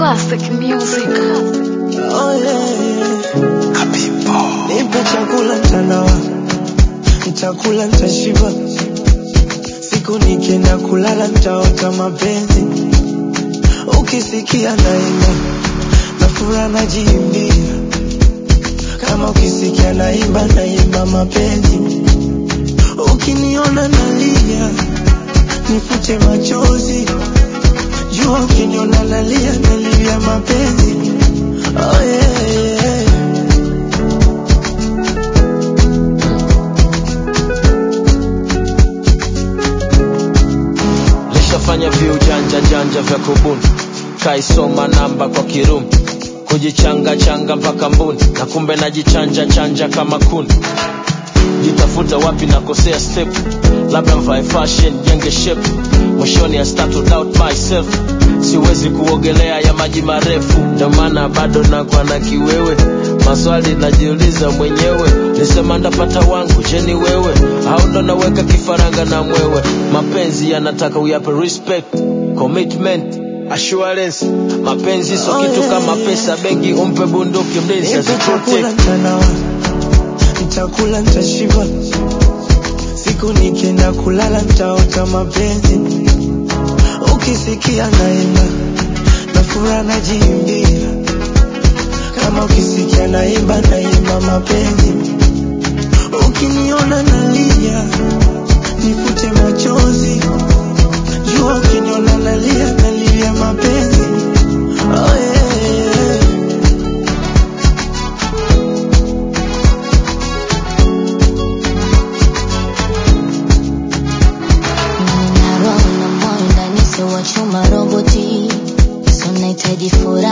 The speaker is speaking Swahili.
Classic music. Oh, yeah. Nipe chakula mtandao, nitakula nitashiba. Siku nikienda kulala nitaota mapenzi. Ukisikia naimba na furaha najiimbia, kama ukisikia naimba naimba mapenzi. Ukiniona nalia nifute machozi, jua ukiniona nalia nalia mapenzi. Oh, yeah, yeah. lishafanya viujanja janja vya kubuni kaisoma namba kwa kirumi kujichanga changa mpaka mbuni na kumbe najichanja chanja kama kuni jitafuta wapi nakosea step labda mvae fashion jenge shape mwishoni I start to doubt myself siwezi kuogelea ya maji marefu ndio maana bado nakwa na kiwewe maswali najiuliza mwenyewe nisema ndapata wangu je ni wewe au ndo naweka kifaranga na mwewe mapenzi yanataka uyape respect commitment assurance mapenzi so Oh, kitu yeah, kama yeah. pesa bengi umpe bunduki mlinzi Nipe chakula aziprotect mtandao, nitakula nitashiba. Siku nikienda kulala nitaota mapenzi. Ukisikia naimba na furaha najiimbia, kama ukisikia naimba naimba mapenzi. Ukiniona nalia nifute machozi, jua ukiniona nalia nalia mapenzi. Oh, yeah, yeah. Nina roho na moyo ndani sio wa chuma roboti, so nahitaji furaha